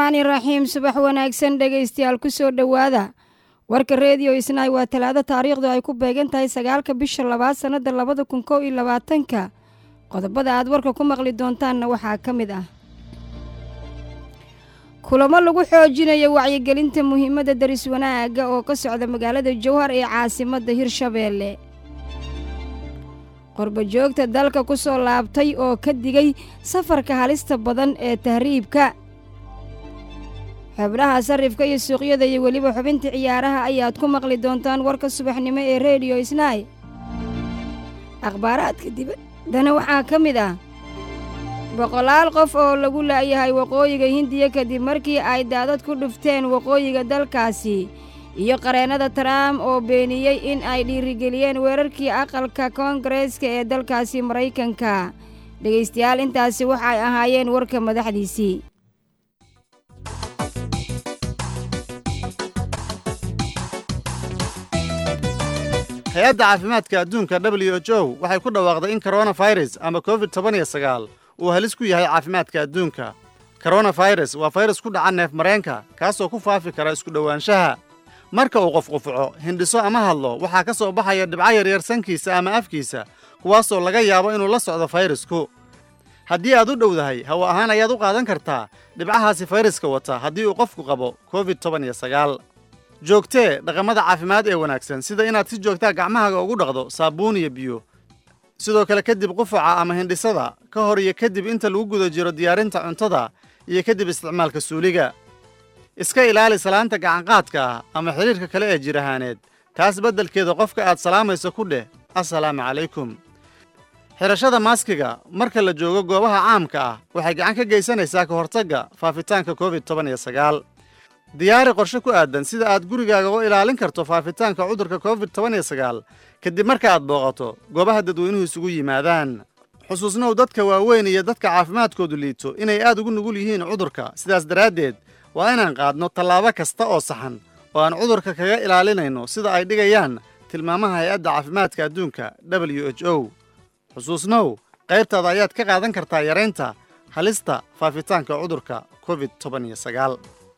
raxmaani raxiim subax wanaagsan dhegaystayaal ku soo dhowaada warka rediyo isnaay waa talaado taariikhdu ay ku beegan tahay sagaalka bisha labaad sannada labada kun kow iyo labaatanka qodobada aad warka ku maqli doontaanna waxaa ka mid ah kulamo lagu xoojinayo wacyigelinta muhiimadda daris wanaagga oo ka socda magaalada jowhar ee caasimadda hirshabeelle qorbojoogta dalka ku soo laabtay oo ka digay safarka halista badan ee tahriibka xubnaha sarifka iyo suuqyada iyo weliba xubinta ciyaaraha ayaad ku maqli doontaan warka subaxnimo ee rediyo isnaay akhbaaraadka dibaddana waxaa ka mid ah boqolaal qof oo lagu la'yahay waqooyiga hindiya kadib markii ay daadad ku dhufteen waqooyiga dalkaasi iyo qareennada trump oo beeniyey in ay dhiirigeliyeen weerarkii aqalka koongareeska ee dalkaasi maraykanka dhegaystayaal intaasi waxay ahaayeen warka madaxdiisii hay-adda caafimaadka adduunka w h o waxay ku dhawaaqday in koronafirus ama covid toban iyo sagaal uu halis ku yahay caafimaadka adduunka koronafirus waa fayrus ku dhaca neef mareenka kaasoo ku faafi kara isku dhowaanshaha marka uu qof qufuco hindhiso ama hadlo waxaa ka soo baxaya dhibco yaryar sankiisa ama afkiisa kuwaasoo laga yaabo inuu la socdo fayrasku haddii aad u dhowdahay hawo ahaan ayaad u qaadan kartaa dhibcahaasi fayraska wata haddii uu qofku qabo covid toban iyo sagaal joogtee dhaqamada caafimaad ee wanaagsan sida inaad si joogtaa gacmahaaga ugu dhaqdo saabuun iyo biyo sidoo kale kadib qufaca ama hindhisada ka hor iyo kadib inta lagu guda jiro diyaarinta cuntada iyo kadib isticmaalka suuliga iska ilaali salaanta gacanqaadka ah ama xidhiirka kale ee jir ahaaneed taas beddelkeeda qofka aad salaamayso ku dheh assalaamu calaykum xidhashada maaskiga marka la joogo goobaha caamka ah waxay gacan ka geysanaysaa ka hortagga faafitaanka covid toban iyo sagaal diyaari qorshe ku aadan sida aad gurigaaga u ilaalin karto faafitaanka cudurka covid toban iyo sagaal kadib marka aad booqato goobaha dadweynuhu isugu yimaadaan xusuusnow dadka waaweyn iyo dadka caafimaadkoodu liito inay aad ugu nugul yihiin cudurka sidaas daraaddeed waa inaan qaadno tallaabo kasta oo saxan oo aan cudurka kaga ilaalinayno sida ay dhigayaan tilmaamaha hay-adda caafimaadka adduunka w h o xusuusnow qaybtaada ayaad ka qaadan kartaa yaraynta halista faafitaanka cudurka covid toban iyo sagaal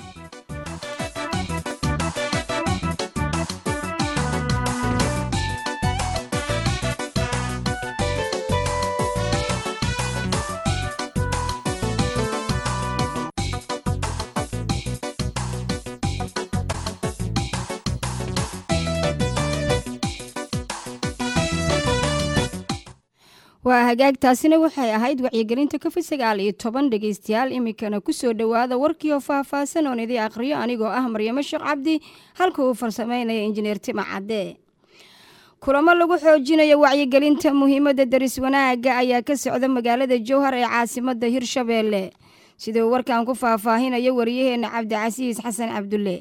waa hagaagtaasina waxay ahayd wacyigelinta covid sagaal iyo toban dhegaystayaal iminkana kusoo dhowaada warkii oo faahfaahsan oon idii aqhriyo anigoo ah maryamo sheekh cabdi halka uu farsameynaya injineer tima cadde kulamo lagu xoojinayo wacyigelinta muhiimadda daris wanaagga ayaa ka socda magaalada jowhar ee caasimadda hirshabeelle sida uu warkan ku faahfaahinayo wariyaheenna cabdicasiis xasan cabdulle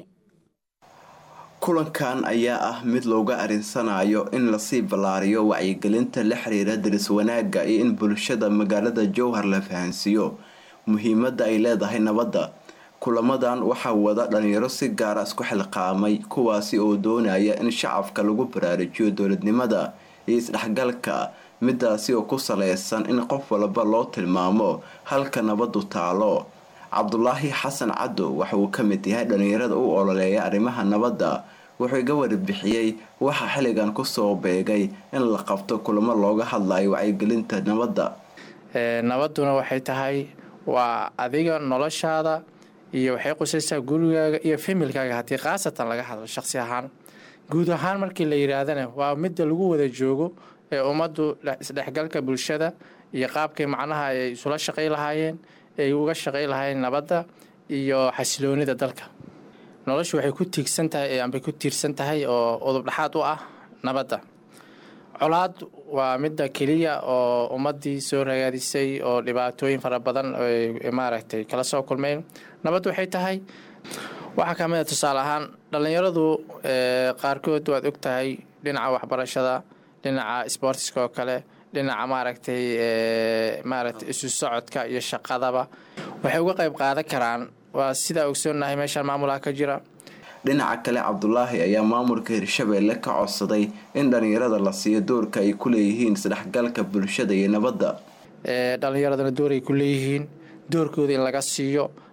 kulankan ayaa ah mid looga arinsanayo in lasii ballaariyo wacyigelinta la xiriira daris wanaagga iyo in bulshada magaalada jowhar la fahansiiyo muhiimadda ay leedahay nabadda kulamadan waxaa wada dhalinyaro si gaara isku xilqaamay kuwaasi oo doonaya in shacabka lagu baraarujiyo dowladnimada iyo isdhexgalka midaasi oo ku saleysan in qof walba loo tilmaamo halka nabadu taalo cabdulaahi xasan caddow waxa uu ka mid yahay dhalinyarada u ololeeya arrimaha nabadda wuxuu iga warbixiyey waxaa xilligan kusoo beegay in la qabto kulamo looga hadlayo wacyigelinta nabadda nabaduna waxay tahay waa adiga noloshaada iyo waxay qusaysaa gurigaaga iyo familkaaga haddii khaasatan laga hadlo shaqsi ahaan guud ahaan markii la yidhaahdana waa midda lagu wada joogo ee ummaddu isdhexgalka bulshada iyo qaabkay macnaha ay isula shaqay lahaayeen ay uga shaqay lahayn nabadda iyo xasiloonida dalka noloshu waxay ku tiigsan tahay ambay ku tiirsan tahay oo udub dhexaad u ah nabadda colaad waa midda keliya oo ummaddii soo ragaadisay oo dhibaatooyin fara badan maaragtay kala soo kulmeen nabaddu waxay tahay waxaa ka mid a tusaale ahaan dhallinyaradu qaarkood waad og tahay dhinaca waxbarashada dhinaca sboortiska oo kale dhinaca maaragtay maaragtay isu socodka iyo shaqadaba waxay uga qayb qaadan karaan waa sidaa ogsoonnahay meeshaan maamulaha ka jira dhinaca kale cabdulaahi ayaa maamulka hirshabeelle ka codsaday in dhalinyarada la siiyo doorka ay ku leeyihiin isdhexgalka bulshada iyo nabadda dhalinyaradana door ay ku leeyihiin doorkooda in laga siiyo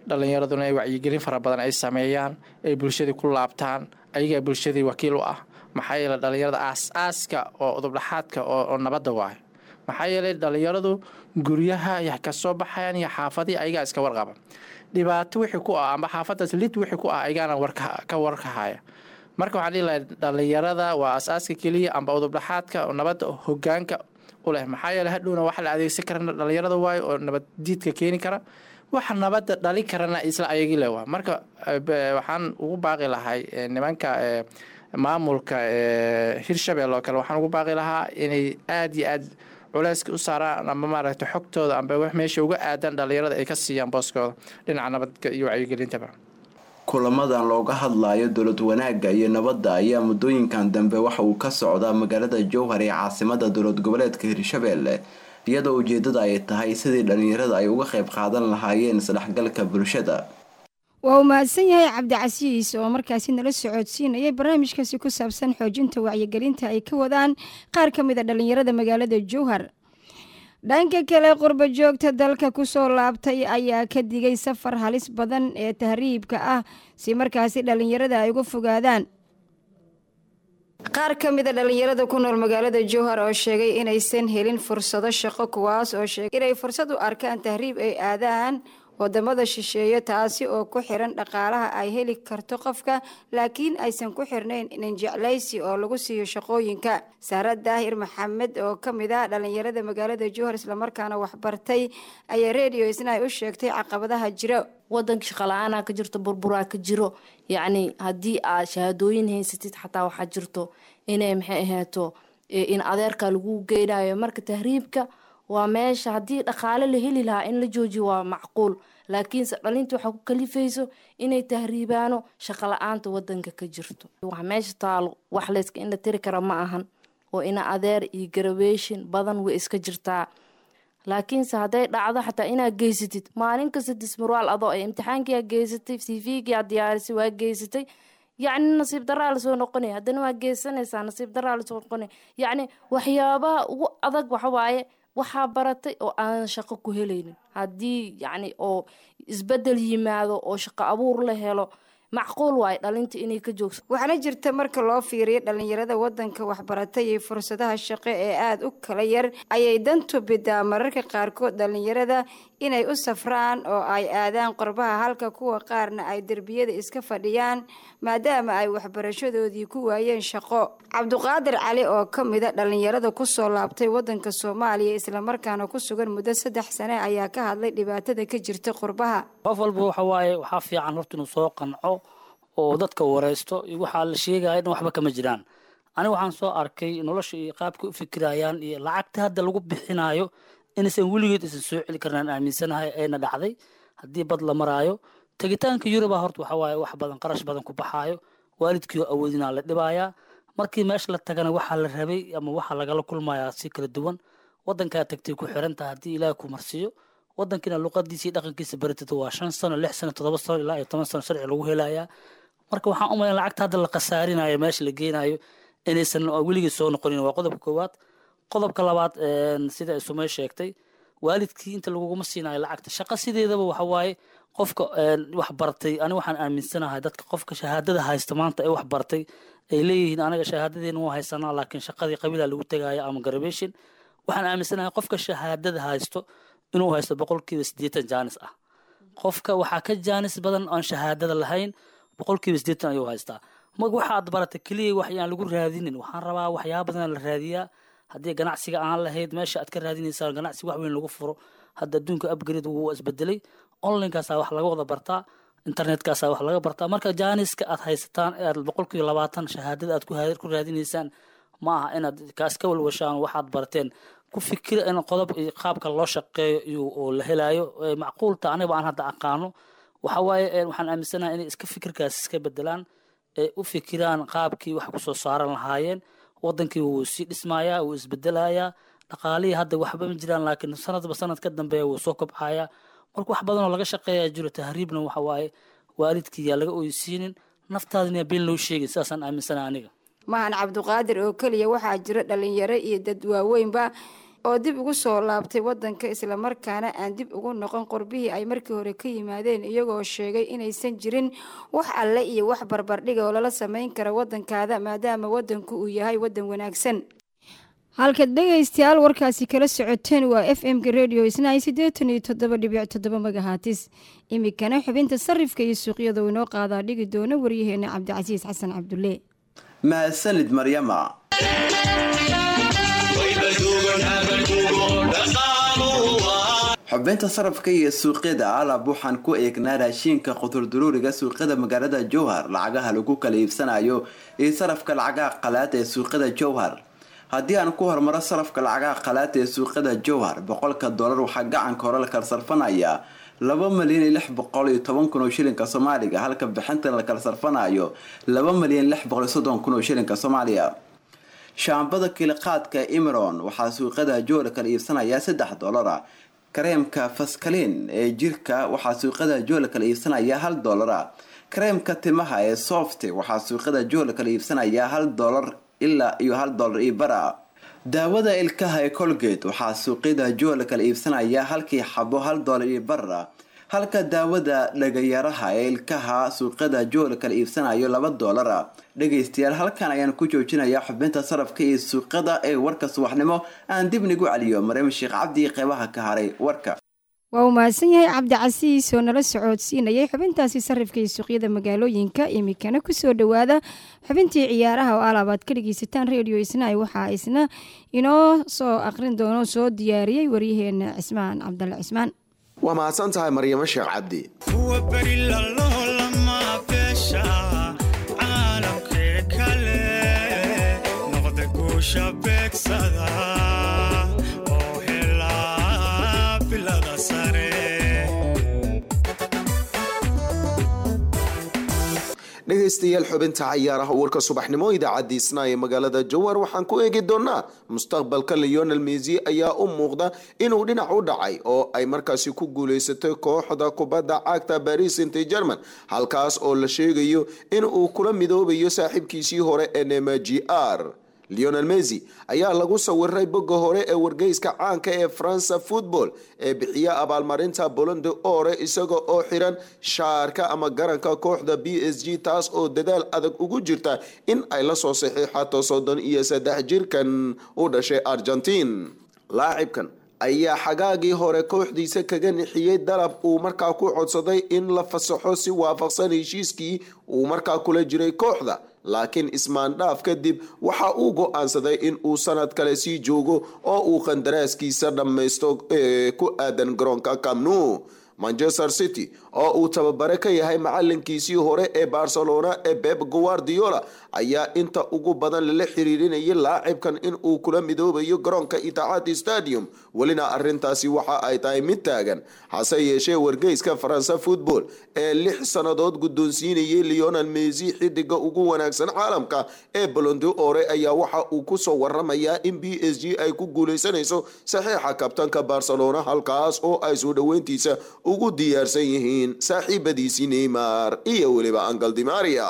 dhalinyaraduna ay wacyigelin fara badan ay sameeyaan ay bulshadii ku laabtaan ayagaa bulshadii wakiil u ah maxaa yeeley dhalinyarada aas-aaska oo udubdhaxaadka oo nabadda waayo maxaa yeelay dhalinyaradu guryaha ay ka soo baxayaan iyo xaafadii ayagaa iska warqaba dhibaato wixii ku ah amba xaafadaas lid wixii ku ah ayagaana ka warkahaya marka waxaan dhihi lahay dhalinyarada waa as-aaska keliya amba udubdhaxaadka nabadda hogaanka u leh maxaa yeele hadhowna waxa la adeegsan kara dhalinyarada waayo oo nabad diidka keeni kara waxa nabadda dhali karana isla ayagii le waa marka waxaan ugu baaqi lahay nimanka maamulka hirshabelle oo kale waxaan ugu baaqi lahaa inay aada iyo aad culeyska u saaraan amba maaragta xogtooda amba wax meesha uga aadan dhalinyarada ay ka siiyaan booskooda dhinaca nabadka iyo wacyigelintaba kulamadan looga hadlayo dowlad wanaagga iyo nabadda ayaa muddooyinkan dambe waxa uu ka socdaa magaalada jowhar ee caasimada dowlad goboleedka hirshabelle iyadoo ujeedada ay tahay sidii dhalinyarada ay uga qayb qaadan lahaayeen isdhexgalka bulshada waa uu mahadsan yahay cabdicasiis oo markaasi nala socodsiinayay barnaamijkaasi ku saabsan xoojinta wacyigelinta ay ka wadaan qaar ka mid a dhalinyarada magaalada jowhar dhanka kale qurba joogta dalka kusoo laabtay ayaa ka digay safar halis badan ee tahriibka ah si markaasi dhalinyarada ay uga fogaadaan qaar ka mid a dhalinyarada ku nool magaalada jowhar oo sheegay inaysan helin fursado shaqo kuwaas oo sheegay inay fursad u arkaan tahriib ay aadaan wadamada shisheeye taasi oo ku xiran dhaqaalaha ay heli karto qofka laakiin aysan ku xirnayn ninjeclaysi oo lagu siiyo shaqooyinka saara daahir maxamed oo ka mid ah dhalinyarada magaalada jowhar islamarkaana waxbartay ayaa redio isna ay u sheegtay caqabadaha jiro wadanka shaqala-aanaa ka jirto burburaa ka jiro yacni haddii aad shahaadooyin haysatid xataa waxaa jirto inay maxay ahaato in adeerka lagu geynayo marka tahriibka waa meesha haddii dhaqaale la heli lahaa in la joojiyo waa macquul laakiinse dhalinta waxaa ku kalifayso inay tahriibaano shaqo la-aanta wadanka ka jirto wax meesha taalo wax layska in la tiri kara ma ahan oo ina adeer iyo garaweeshin badan way iska jirtaa laakiinse hadday dhacdo xataa inaad geysatid maalin kasta dismarwaal adoo ay imtixaankia geysatay cvgia diyaarisay waa geysatay yacni nasiib daraa lasoo noqonaya haddana waa geysanaysaa nasiib daraa lasoo noqonaya yacni waxyaabaha ugu adag waxawaaye waxaa baratay oo aanan shaqo ku helaynin haddii yacni oo isbedel yimaado oo shaqo abuur la helo macquul waayo dhalinta inay ka joogso waxaana jirta marka loo fiiriyo dhalinyarada wadanka waxbaratay iyo fursadaha shaqo ee aada u kala yar ayay dantu bidaa mararka qaarkood dhalinyarada inay u safraan oo ay aadaan qorbaha halka kuwa qaarna ay derbiyada iska fadhiyaan maadaama ay waxbarashadoodii ku waayeen shaqo cabduqaadir cali oo ka mida dhalinyarada kusoo laabtay wadanka soomaaliya islamarkaana ku sugan muddo saddex sane ayaa ka hadlay dhibaatada ka jirta qurbaha qof walba waxa waaye waxaa fiican horta inuu soo qanco oo dadka wareysto iyo waxaa la sheegaya in waxba kama jiraan aniga waxaan soo arkay nolosha iyo qaabka u fikirayaan iyo lacagta hadda lagu bixinayo inaysan weligeed isan soo celi karnaan aaminsanahay ayna dhacday haddii bad la maraayo tegitaanka yuruba horta waxa waaye wax badan qarash badan ku baxaayo waalidkii oo awoodinaa la dhibayaa markii meesha la tagana waxaa la rabay ama waxaa lagala kulmayaa si kala duwan wadankaa tagtay ku xirantaha haddii ilaahay ku marsiiyo wadankiina luqadiisa iyo dhaqankiisa baratata waa shan sano lix sano toddoba sano ilaa iyo toban sano sharci lagu helayaa marka waxaan u malayn lacagta hadda la khasaarinayo meesha la geenayo inaysan weligii soo noqonin waa qodobka koowaad qodobka labaad sida ay sumey sheegtay waalidkii inta laguguma siinayo lacagta shaqo sideedaba waxa waaye qofka wax bartay ani waxaan aaminsanahay dadka qofka shahaadada haysta maanta ee wax bartay ay leeyihiin anaga shahaadadeena waa haysanaa laakiin shaqadii qabiila lagu tegaya ama garabeshin waxaan aaminsanahay qofka shahaadada haysto inuu haysto boqolkiiba siddeetan jaanis ah qofka waxaa ka jaanis badan aan shahaadada lahayn boqolkiiba siddeetan ayuu haystaa mag waxaad barata keliya wax yaan lagu raadinin waxaan rabaa waxyaaba badan la raadiyaa haddii ganacsiga aan lahayd meesha aad ka raadinaysaa ganacsi wax weyn lagu furo hadda adduunka upgrade wuu isbedelay onlinekaasaa wax laga wada bartaa internetkaasaa wax laga bartaa marka jaaniska aad haysataan ee aad boqolkiiba labaatan shahaadada aad ku raadinaysaan ma aha inaad kaas ka walwashaan waxaad barteen ku fikira in qodob qaabka loo shaqeeyo iyo oo la helayo macquulta aniga aan hadda aqaano waxa waaye waxaan aaminsanahay inay iska fikirkaas iska bedelaan ee u fikiraan qaabkii wax kusoo saaran lahaayeen wadankii wuu sii dhismayaa wuu isbedelayaa dhaqaalihii hadda waxba ma jiraan laakiin sanadba sanad ka dambeeya wuu soo kobcayaa marka wax badanoo laga shaqeeyaa jiro tahriibna waxa waaye waalidkii yaa laga oysiinin naftaadina been loo sheegin sidaasaan aaminsanahay aniga mahan cabduqaadir oo keliya waxaa jiro dhalinyaro iyo dad waaweynba oo dib ugu soo laabtay wadanka islamarkaana aan dib ugu noqon qorbihii ay markii hore ka yimaadeen iyagoo sheegay inaysan jirin wax alle iyo wax barbardhiga oo lala sameyn kara wadankaada maadaama wadanku uu yahay wadan wanaagsan halkaad dhegaystayaal warkaasi kala socoteen waa f m-ka redio isnaay siddeetan iyo toddoba dhibic toddoba magahatis iminkana xubinta sarifka iyo suuqyada uu inoo qaadaa dhigi doono waryaheena cabdicasiis xasan cabdulle mahadsanid maryama xubinta sarafka iyo suuqyada alab waxaan ku eegnaa raashiinka qudurduruuriga suuqyada magaalada jowhar lacagaha lagu kala iibsanayo iyo sarafka lacagaha qalaad ee suuqyada jowhar haddii aan ku hormaro sarafka lacagaha qalaad ee suuqyada jowhar boqolka dollar waxaa gacanka hore la kala sarfanayaa laba malyan iyo lix boqol iyo toban kun oo shilinka soomaaliga halka bixinta la kala sarfanayo laba malyan lix boqol iyo soddon kun oo shilinka soomaaliya shaambada kiiliqaadka imiron waxaa suuqyada jowhar kala iibsanayaa saddex dollara kareemka faskaliin ee jirka waxaa suuqyada jowhar kala iibsanayaa hal dollara kareemka timaha ee softe waxaa suuqyada jowhar kala iibsanayaa hal dollar ilaa iyo hal dollar iyo bara daawada ilkaha ee colgate waxaa suuqyada jowhar kala iibsanayaa halkii xabo hal dollar iyo bara halka daawada dhagayaraha ee ilkaha suuqyada jowhar kala iibsanayo laba dollara dhegaystayaal halkan ayaan ku joojinayaa xubinta sarafka iyo suuqyada ee warka subaxnimo aan dib nigu celiyo maryam sheekh cabdi qeybaha ka haray warka waa uu mahadsan yahay cabdicasiis oo nala socodsiinayay xubintaasi sarifka iyo suuqyada magaalooyinka iminkana kusoo dhowaada xubintii ciyaaraha oo alaabaad ka dhegeysataan redio isnaay waxaa isna inoo soo aqrin doono soo diyaariyey waryaheena cismaan cabdalle cismaan waa mahadsan tahay maryamo sheekh cabdi dhegaystayaal xubinta cayaaraha warka subaxnimo idaacadii isna ee magaalada jowhar waxaan ku eegi doonaa mustaqbalka leonel mesy ayaa u muuqda inuu dhinac u dhacay oo ay markaasi ku guuleysatay kooxda kubadda cagta baris st german halkaas oo la sheegayo in uu kula midoobayo saaxiibkiisii hore ee nema g r leonel mesy ayaa lagu sawiray bogga hore ee wargeyska caanka ee faransa football ee bixiya abaalmarinta bolonde ore isaga oo xiran shaarka ama garanka kooxda b s g taas oo dadaal adag ugu jirta in ay la soo saxiixato soddon iyo saddex jirkan u dhashay argentiin laacibkan ayaa xagaagii hore kooxdiisa kaga nixiyey dalab uu markaa ku codsaday in la fasaxo si waafaqsan heshiiskii uu markaa kula jiray kooxda laakiin ismaandhaaf kadib waxa uu go-aansaday in uu sanad kale sii joogo oo uu qandaraaskiisa dhammaysto ku aadan garoonka camnu manchester city oo uu tababare ka yahay macalinkiisii hore ee barcelona ee beb guardiola ayaa inta ugu badan lala xiriirinayay laacibkan in uu kula midoobayo garoonka itixaad stadium welina arintaasi waxa ay tahay mid taagan hase yeeshee wargeyska faransa football ee lix sannadood guddoonsiinayay leonel mesy xidiga ugu wanaagsan caalamka ee bolondo ore ayaa waxa uu kusoo waramayaa in b s g ay ku guuleysanayso saxiixa kabtanka barcelona halkaas oo ay soo dhoweyntiisa ugu diyaarsan yihiin saaxiibadiisii neymar iyo weliba angal dimaria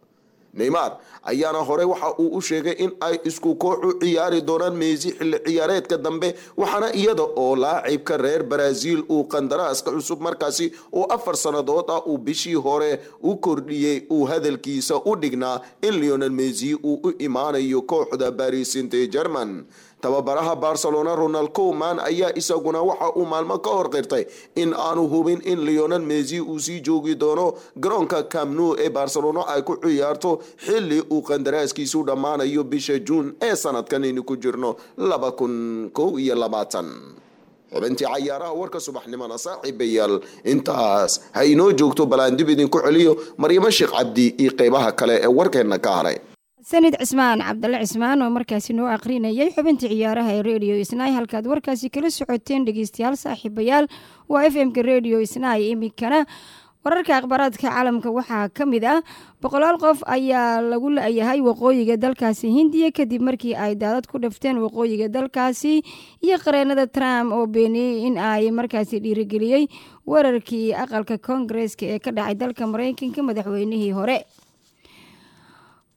neymar ayaana hore waxa uu u sheegay in ay isku koox u ciyaari doonaan meesi xilli ciyaareedka dambe waxaana iyada oo laacibka reer brazil uu qandaraaska cusub markaasi oo afar sannadood ah uu bishii hore u kordhiyey uu hadalkiisa u dhignaa in leonel mesy uu u imaanayo kooxda baris st german tababaraha barcelona ronald coman ayaa isaguna waxa uu maalmo ka hor qirtay in aanu hubin in leonel mesy uu sii joogi doono garoonka camnu ee barcelona ay ku ciyaarto xili uu qandaraaskiisu dhammaanayo bisha juun ee sanadkan aynu ku jirno laba kun kow iyo labaatan xubintii cayaaraha warka subaxnimona saaxiibayaal intaas ha inoo joogto balaan dib idinku celiyo maryamo sheekh cabdi iyo qeybaha kale ee warkeenna ka haray sanid cismaan cabdalle cismaan oo markaasi noo aqrinayay xubintii ciyaaraha ee redio isnaay halkaad warkaasi kala socoteen dhegeystayaal saaxiibayaal waa f m-ka redio isnaay iminkana wararka akhbaaraadka caalamka waxaa ka mid ah boqolaal qof ayaa lagu la-yahay waqooyiga dalkaasi hindiya kadib markii ay daadad ku dhafteen waqooyiga dalkaasi iyo qareenada trump oo beeniyey in ay markaasi dhiirigeliyey weerarkii aqalka koongareeska ee ka dhacay dalka mareykanka madaxweynihii hore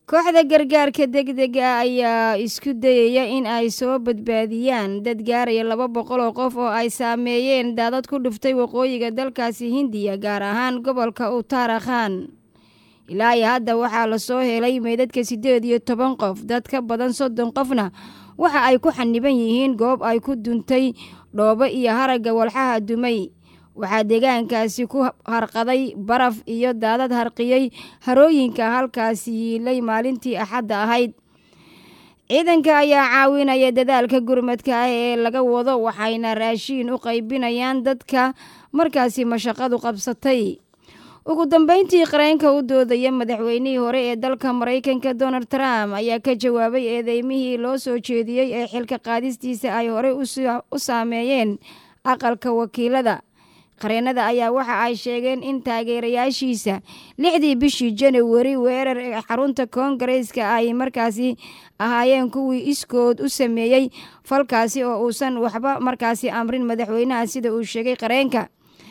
kooxda gargaarka degdega ayaa isku dayaya in ay soo badbaadiyaan dad gaaraya laba boqol oo qof oo ay saameeyeen daadad ku dhuftay waqooyiga dalkaasi hindiya gaar ahaan gobolka uttarakhan ilaa iyo hadda waxaa lasoo helay meydadka siddeed iyo toban qof dad ka badan soddon qofna waxa ay ku xaniban yihiin goob ay ku duntay dhoobo iyo haragga walxaha dumay waxaa deegaankaasi ku harqaday baraf iyo daadad harqiyey harooyinka halkaasi yiilay maalintii axadda ahayd ciidanka ayaa caawinaya dadaalka gurmadka ah ee laga wado waxayna raashiin u qaybinayaan dadka markaasi mashaqadu qabsatay ugu dambeyntii qareenka u doodaya madaxweynihii hore ee dalka maraykanka donald trump ayaa ka jawaabay eedeymihii loo soo jeediyey ee xilka qaadistiisa ay horey u saameeyeen aqalka wakiilada qareenada ayaa waxa ay sheegeen in taageerayaashiisa lixdii bishii janawari weerar ee xarunta koongareeska ay markaasi ahaayeen kuwii iskood u sameeyey falkaasi oo uusan waxba markaasi amrin madaxweynaha sida uu sheegay qareenka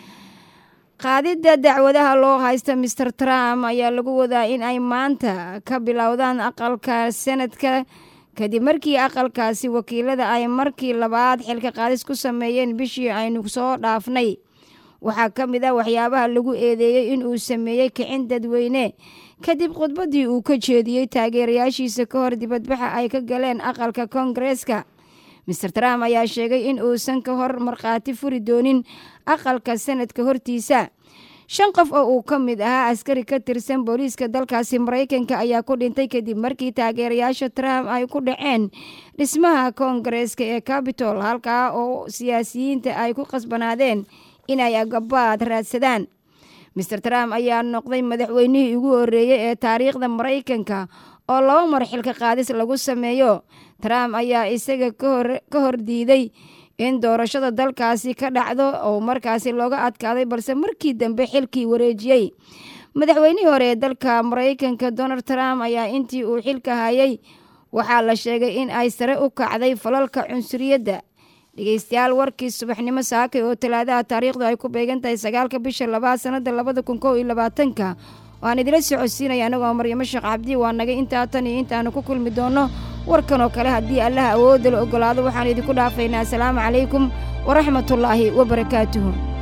qaadidda dacwadaha loo haysta master trump ayaa lagu wadaa in ay maanta ka bilowdaan aqalka sanadka kadib markii aqalkaasi wakiilada ay markii labaad xilka qaadis ku sameeyeen bishii aynu soo dhaafnay waxaa ka mid ah waxyaabaha lagu eedeeyey in uu sameeyey kicin dadweyne kadib khudbaddii uu ka jeediyey taageerayaashiisa ka hor dibadbaxa ay ka galeen aqalka koongareeska master trump ayaa sheegay in uusan ka hor markhaati furi doonin aqalka sanadka hortiisa shan qof oo uu ka mid ahaa askari ka tirsan booliiska dalkaasi maraykanka ayaa ku dhintay kadib markii taageerayaasha trump ay ku dhaceen dhismaha koongareeska ee cabitol halkaa oo siyaasiyiinta ay ku qasbanaadeen inay agabaad raadsadaan master trump ayaa noqday madaxweynihii ugu horreeyey ee taariikhda maraykanka oo laba mar xilka qaadis lagu sameeyo trump ayaa isaga ka hor diiday in doorashada dalkaasi ka dhacdo oo markaasi looga adkaaday balse markii dambe xilkii wareejiyey madaxweynihii hore ee dalka maraykanka donald trump ayaa intii uu xilka hayay waxaa la sheegay in ay sare u kacday falalka cunsuriyadda dhegeystayaal warkii subaxnimo saakay oo talaadaha taariikhdu ay ku beegan tahay sagaalka bisha labaad sanada labada kun kow iyo labaatanka waan idila socodsiinaya anagoo maryamo sheekh cabdi waa nagay intaa tan iyo intaanu ku kulmi doonno warkan oo kale haddii allaha awoodda la ogolaado waxaanu idinku dhaafaynaa asalaamu calaykum waraxmatullaahi wabarakaatuhu